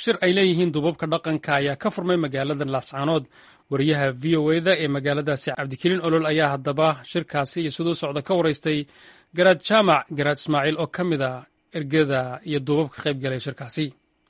shir ay leeyihiin duubabka dhaqanka ayaa ka furmay magaalada laascaanood wariyaha v o eda ee magaaladaasi cabdikariin olol ayaa haddaba shirkaasi iyo siduu socda ka waraystay garaad jaamac garaad ismaaciil oo ka mid ah ergada iyo duubabka qayb galay shirkaasi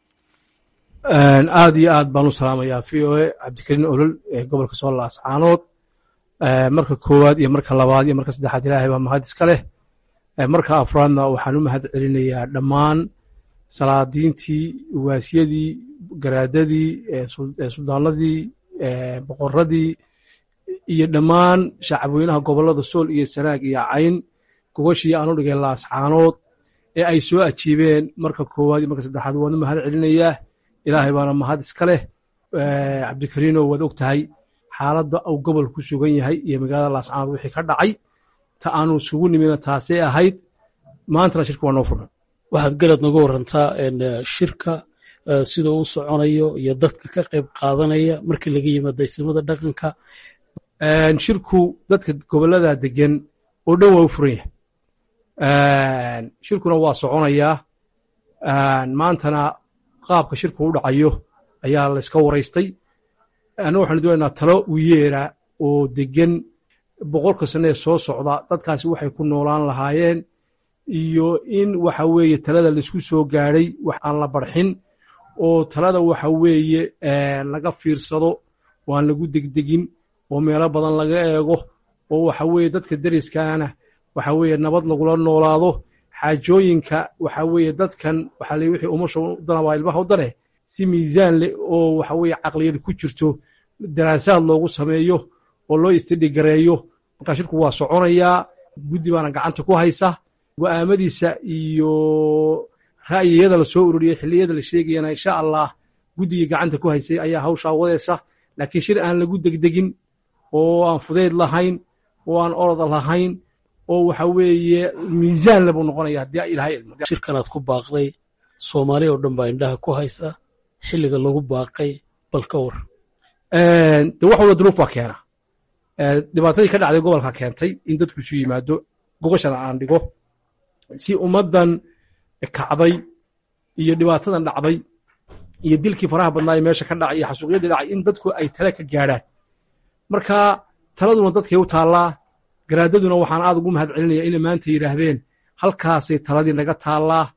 aad iyo aad baan u salaamayaa v o e cabdikariin olol ee gobolka soo laascaanood marka koowaad iyo marka labaad iyo marka saddexaad ilaahay baa mahad iska leh marka afraadna waxaan u mahad celinayaa dhammaan salaadiintii waasyadii garaadadii suldaanadii boqoradii iyo dhammaan shacabweynaha gobollada sool iyo sanaag iyo cayn gogashii aan u dhigay laascaanood ee ay soo ajiibeen marka koowaad iyo marka saddexaad waan u mahad celinayaa ilaahay baana mahad iska leh cabdikariino waad og tahay xaaladda uu gobol ku sugan yahay iyo magaalada laascaanood wixii ka dhacay ta aanu isugu nimina taasay ahayd maantana shirka waa noo furmay waxaad garad noga warantaa shirka sida uu soconayo iyo dadka ka qayb qaadanaya markii laga yimaado isnimada dhaqanka shirku dadka gobollada degan oo dhan waa u furan yahay shirkuna waa soconayaa maantana qaabka shirku u dhacayo ayaa layska waraystay anna waxaanu doonaynaa talo u yeera oo degan boqolka sane ee soo socda dadkaasi waxay ku noolaan lahaayeen iyo in waxa weeye talada laisku soo gaadhay wax aan la barxin oo talada waxa weeye laga fiirsado oo aan lagu degdegin oo meelo badan laga eego oo waxa weeye dadka deriskaana waxa weeye nabad lagula noolaado xaajooyinka waxa weeye dadkan waxa le wixii umasha u dana waa ilmaha u dane si miisaan leh oo waxa weeye caqliyad ku jirto daraasaad loogu sameeyo oo loo istidhigareeyo markaa shirku waa soconayaa guddi baana gacanta ku haysa go'aamadiisa iyo ra'yiyada la soo ururiyey xilliyada la sheegayana insha allah guddigii gacanta ku haysay ayaa hawshaa wadaysa laakiin shir aan lagu degdegin oo aan fudayd lahayn oo aan orod lahayn oo waxa weeye miisaan le buu noqonaya haddii ilaahay idmo shirkanaad ku baaqday soomaali oo dhan baa indhaha ku haysa xilliga lagu baaqay bal ka war de wax walba duruuf baa keena dhibaatadii ka dhacday gobolka keentay in dadku isu yimaado gogashana aan dhigo si ummaddan kacday iyo dhibaatadan dhacday iyo dilkii faraha badnaa ee meesha ka dhacay iyo xasuuqyadii dhacay in dadku ay tale ka gaadhaan marka taladuna dadkay u taallaa garaadaduna waxaan aad ugu mahad celinaya inay maanta yidhaahdeen halkaasay taladii naga taallaa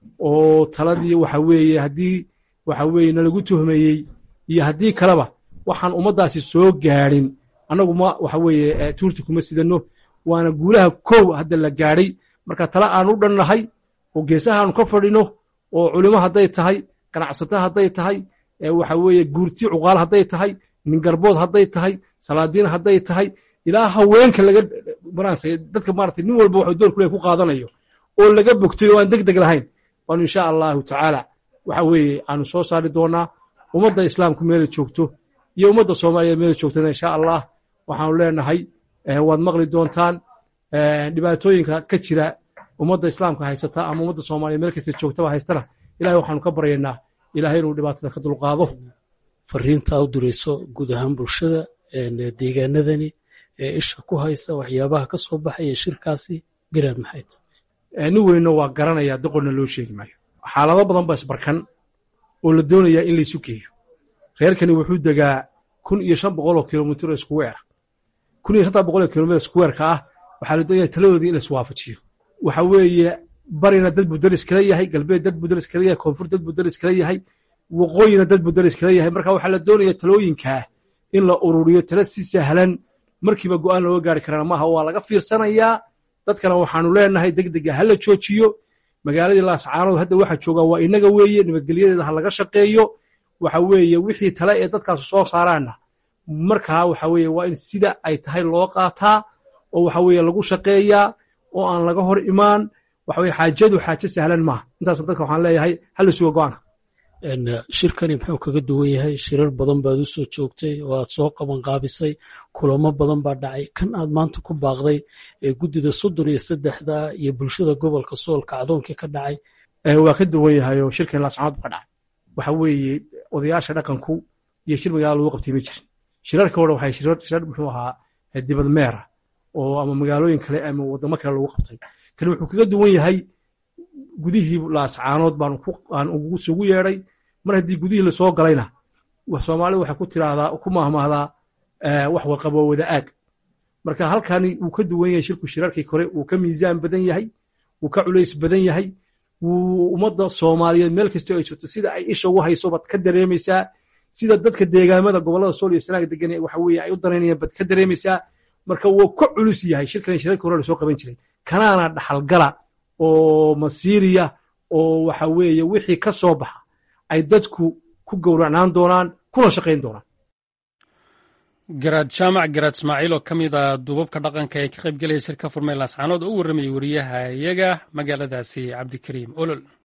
oo taladii waxa weeye haddii waxa weeye nalagu tuhmayey iyo haddii kaleba waxaan ummaddaasi soo gaadhin annagu ma waxa weeye tuurta kuma sidanno waana guulaha kow hadda la gaadhay marka tale aan u dhannahay oo geesahaanu ka fadhino oo culimo hadday tahay ganacsato hadday tahay waxa weeye guurti cuqaal hadday tahay ningarbood hadday tahay salaadiin hadday tahay ilaa haweenka laga baransay dadka maaragtay nin walba waxuu door kule ku qaadanayo oo laga bogtay oo aan deg deg lahayn waanu insha allahu tacaala waxa weeye aanu soo saari doonaa ummadda islaamku meela joogto iyo ummadda soomaaliyeed meela joogtana insha allah waxaanu leenahay waad maqli doontaan dhibaatooyinka ka jira ummadda islaamka haysata ama ummadda soomaaliya meel kasta joogtaba haystana ilahay waxaanu ka baryaynaa ilahay inuu dhibaatada ka dulqaado fariinta u dirayso guud ahaan bulshada deegaanadani ee isha ku haysa waxyaabaha ka soo baxaya shirkaasi garaad maxayd nin weynna waa garanaya doqonna loo sheegi maayo xaalado badan ba isbarkan oo la doonayaa in laysu geeyo reerkani wuxuu degaa kun iyo shan boqol oo kilomitr oo iskuweera kun iyo shantaa boqol oo kilomitr iskuweerka ah waxaa la doonaya taladoodii in la iswaafajiyo waxa weeye barina dad buu daris kala yahay galbeed dad buu daris kala yahay koonfur dad buu daris kala yahay waqooyina dad buu daris kala yahay marka waxaa la doonaya talooyinkaa in la ururiyo tala si sahlan markiiba go'aan looga gaari karana maaha waa laga fiirsanayaa dadkana waxaanu leenahay deg dega ha la joojiyo magaaladii laascaanood hadda waxa joogaa waa inaga weeye nabadgelyadeeda ha laga shaqeeyo waxa weeye wixii tale ee dadkaas soo saaraanna markaa waxa weeye waa in sida ay tahay loo qaataa oo waxa weeye lagu shaqeeyaa oo aan laga hor imaan waxa weye xaajadu xaajo sahlan maaha intaas dadka waxaan leeyahay hala suga go'aanka shirkani muxuu kaga duwan yahay shirar badan baad u soo joogtay oo aad soo qabanqaabisay kulamo badan baa dhacay kan aad maanta ku baaqday ee guddida soddon iyo saddexda iyo bulshada gobolka soolka cadoonkii ka dhacay waa ka duwan yahay oo shirkan laascaanood ka dhacay waxa weeye odayaasha dhaqanku iyo shir magaala lagu qabtay ma jirin shirarka hore waxay shirar muxuu ahaa dibad meera oo ama magaalooyin kale ama waddamo kale lagu qabtay kan wuxuu kaga duwan yahay gudihii laascaanood baan ugu sugu yeedhay mar haddii gudihii lasoo galayna soomaalida waxay ku tiraahdaa ku mahmahdaa wax waqabo wada aad marka halkani wuu ka duwan yahay shirku shirarkii kore wuu ka miisaan badan yahay wuu ka culays badan yahay wuu ummadda soomaaliyeed meel kastoo ay jirto sida ay isha ugu hayso baad ka dareemaysaa sida dadka deegaamada gobollada sool iyo sanaag degan waxa weeye ay u danaynayaan baad ka dareemaysaa marka wuu ka culus yahay shirkan shirarkii hore lasoo qaban jiray kanaana dhaxalgala oo masiiriya oo waxa weeye wixii ka soo baxa ay dadku ku gowracnaan doonaan kuna shaqayn doonaan garaad jaamac garaad ismaaciil oo ka mid a duubabka dhaqanka ee ka qayb gelaya shirka furmay laascaanood oo u warramayay wariyaha iyaga magaaladaasi cabdikariim olol